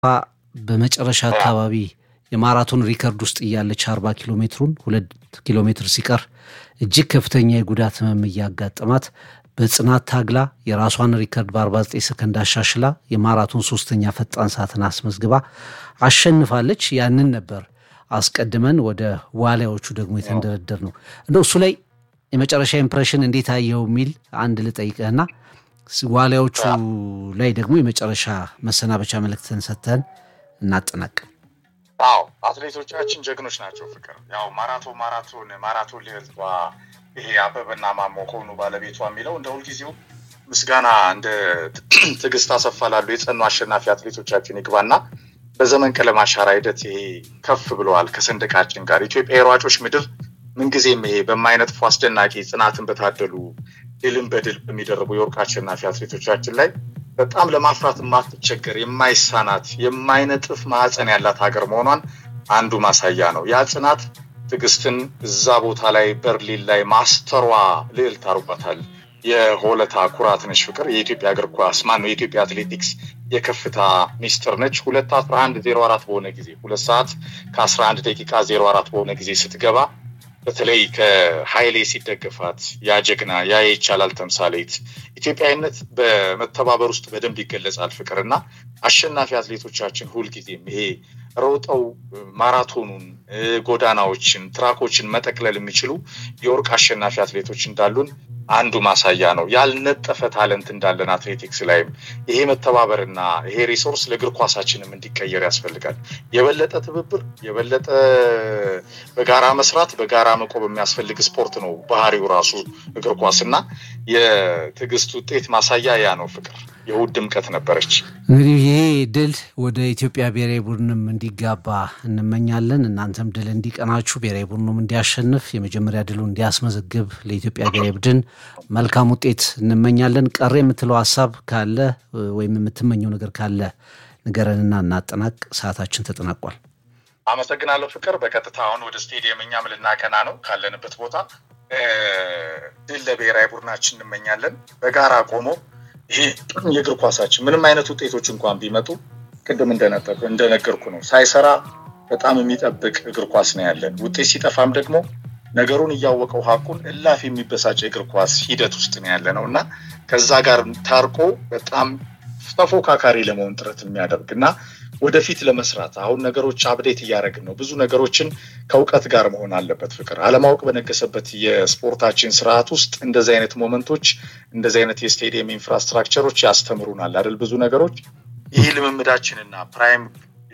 በመጨረሻ አካባቢ የማራቶን ሪከርድ ውስጥ እያለች አርባ ኪሎ ሜትሩን ሁለት ኪሎ ሜትር ሲቀር እጅግ ከፍተኛ የጉዳት ህመም እያጋጠማት በጽናት ታግላ የራሷን ሪከርድ በ49 ሰከንድ አሻሽላ የማራቶን ሶስተኛ ፈጣን ሰዓትን አስመዝግባ አሸንፋለች። ያንን ነበር አስቀድመን ወደ ዋሊያዎቹ ደግሞ የተንደረደር ነው። እንደው እሱ ላይ የመጨረሻ ኢምፕሬሽን እንዴት አየው የሚል አንድ ልጠይቅህና ዋሊያዎቹ ላይ ደግሞ የመጨረሻ መሰናበቻ መልእክትን ሰጥተን እናጠናቅ። አዎ አትሌቶቻችን ጀግኖች ናቸው። ፍቅር ያው ማራቶን ማራቶን ማራቶን ልዕልቷ ይሄ አበበና ማሞ ከሆኑ ባለቤቷ የሚለው እንደ ሁልጊዜው ምስጋና እንደ ትዕግስት አሰፋ ላሉ የጸኑ አሸናፊ አትሌቶቻችን ይግባና በዘመን ቀለም አሻራ ሂደት ይሄ ከፍ ብለዋል ከሰንደቃችን ጋር ኢትዮጵያ የሯጮች ምድር ምንጊዜም ይሄ በማይነጥፉ አስደናቂ ጽናትን በታደሉ ድልን በድል በሚደረጉ የወርቅ አሸናፊ አትሌቶቻችን ላይ በጣም ለማፍራት የማትቸገር የማይሳናት የማይነጥፍ ማዕፀን ያላት ሀገር መሆኗን አንዱ ማሳያ ነው። ያ ጽናት ትዕግስትን እዛ ቦታ ላይ በርሊን ላይ ማስተሯ ልዕልት አድርጓታል። የሆለታ ኩራት ነች ፍቅር የኢትዮጵያ እግር ኳስ ማነው የኢትዮጵያ አትሌቲክስ የከፍታ ሚስጥር ነች። ሁለት አስራ አንድ ዜሮ አራት በሆነ ጊዜ ሁለት ሰዓት ከአስራ አንድ ደቂቃ ዜሮ አራት በሆነ ጊዜ ስትገባ በተለይ ከሀይሌ ሲደገፋት ያ ጀግና ያ ይቻላል ተምሳሌት ኢትዮጵያዊነት በመተባበር ውስጥ በደንብ ይገለጻል። ፍቅር እና አሸናፊ አትሌቶቻችን ሁልጊዜም ይሄ ሮጠው ማራቶኑን፣ ጎዳናዎችን፣ ትራኮችን መጠቅለል የሚችሉ የወርቅ አሸናፊ አትሌቶች እንዳሉን አንዱ ማሳያ ነው። ያልነጠፈ ታለንት እንዳለን አትሌቲክስ ላይም ይሄ መተባበርና ይሄ ሪሶርስ ለእግር ኳሳችንም እንዲቀየር ያስፈልጋል። የበለጠ ትብብር፣ የበለጠ በጋራ መስራት፣ በጋራ መቆም የሚያስፈልግ ስፖርት ነው ባህሪው ራሱ እግር ኳስ እና የትዕግስት ውጤት ማሳያ ያ ነው። ፍቅር የእሑድ ድምቀት ነበረች። እንግዲህ ይሄ ድል ወደ ኢትዮጵያ ብሔራዊ ቡድንም እንዲጋባ እንመኛለን። እናንተም ድል እንዲቀናችሁ፣ ብሔራዊ ቡድኑም እንዲያሸንፍ፣ የመጀመሪያ ድሉ እንዲያስመዘግብ ለኢትዮጵያ ብሔራዊ ቡድን መልካም ውጤት እንመኛለን። ቀረ የምትለው ሀሳብ ካለ ወይም የምትመኘው ነገር ካለ ንገረንና እናጠናቅ። ሰዓታችን ተጠናቋል። አመሰግናለሁ ፍቅር። በቀጥታ አሁን ወደ ስቴዲየም እኛም ልናቀና ነው ካለንበት ቦታ። ድል ለብሔራዊ ቡድናችን እንመኛለን። በጋራ ቆሞ ይሄ የእግር ኳሳችን ምንም አይነት ውጤቶች እንኳን ቢመጡ ቅድም እንደነገርኩ ነው ሳይሰራ በጣም የሚጠብቅ እግር ኳስ ነው ያለን። ውጤት ሲጠፋም ደግሞ ነገሩን እያወቀው ሀቁን እላፍ የሚበሳጭ የእግር ኳስ ሂደት ውስጥ ነው ያለ ነው እና ከዛ ጋር ታርቆ በጣም ተፎካካሪ ለመሆን ጥረት የሚያደርግ እና ወደፊት ለመስራት አሁን ነገሮች አብዴት እያደረግን ነው። ብዙ ነገሮችን ከእውቀት ጋር መሆን አለበት። ፍቅር አለማወቅ በነገሰበት የስፖርታችን ስርዓት ውስጥ እንደዚህ አይነት ሞመንቶች እንደዚህ አይነት የስቴዲየም ኢንፍራስትራክቸሮች ያስተምሩናል አይደል? ብዙ ነገሮች ይህ ልምምዳችንና ፕራይም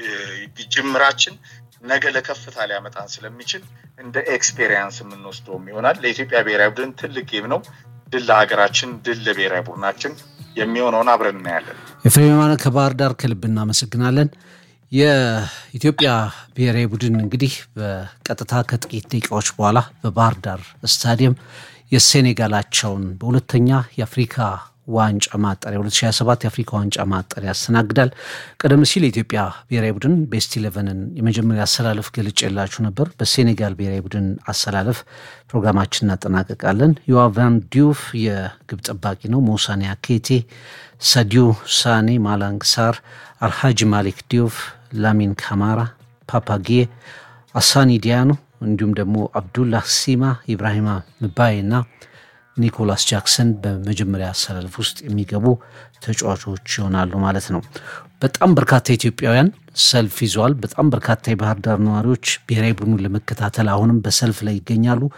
ጅምራችን ነገ ለከፍታ ሊያመጣን ስለሚችል እንደ ኤክስፔሪየንስ የምንወስደውም ይሆናል። ለኢትዮጵያ ብሔራዊ ቡድን ትልቅ ጌም ነው። ድል ለሀገራችን፣ ድል ለብሔራዊ ቡድናችን የሚሆነውን አብረን እናያለን። ኤፍሬም የማነ ከባህር ዳር ከልብ እናመሰግናለን። የኢትዮጵያ ብሔራዊ ቡድን እንግዲህ በቀጥታ ከጥቂት ደቂቃዎች በኋላ በባህር ዳር ስታዲየም የሴኔጋላቸውን በሁለተኛ የአፍሪካ ዋንጫ ማጣሪያ 2027 የአፍሪካ ዋንጫ ማጣሪያ ያስተናግዳል። ቀደም ሲል የኢትዮጵያ ብሔራዊ ቡድን ቤስት ኢሌቨንን የመጀመሪያ አሰላለፍ ገልጬላችሁ ነበር። በሴኔጋል ብሔራዊ ቡድን አሰላለፍ ፕሮግራማችን እናጠናቀቃለን። ዮቫን ዲዩፍ የግብ ጠባቂ ነው። ሞሳኔ አኬቴ፣ ሰዲዩ ሳኔ፣ ማላንግ ሳር፣ አልሃጂ ማሊክ ዲዩፍ፣ ላሚን ካማራ፣ ፓፓጌ፣ አሳኒ ዲያኖ እንዲሁም ደግሞ አብዱላህ ሲማ፣ ኢብራሂማ ምባይ እና ኒኮላስ ጃክሰን በመጀመሪያ አሰላለፍ ውስጥ የሚገቡ ተጫዋቾች ይሆናሉ ማለት ነው። በጣም በርካታ ኢትዮጵያውያን ሰልፍ ይዘዋል። በጣም በርካታ የባህር ዳር ነዋሪዎች ብሔራዊ ቡድኑን ለመከታተል አሁንም በሰልፍ ላይ ይገኛሉ።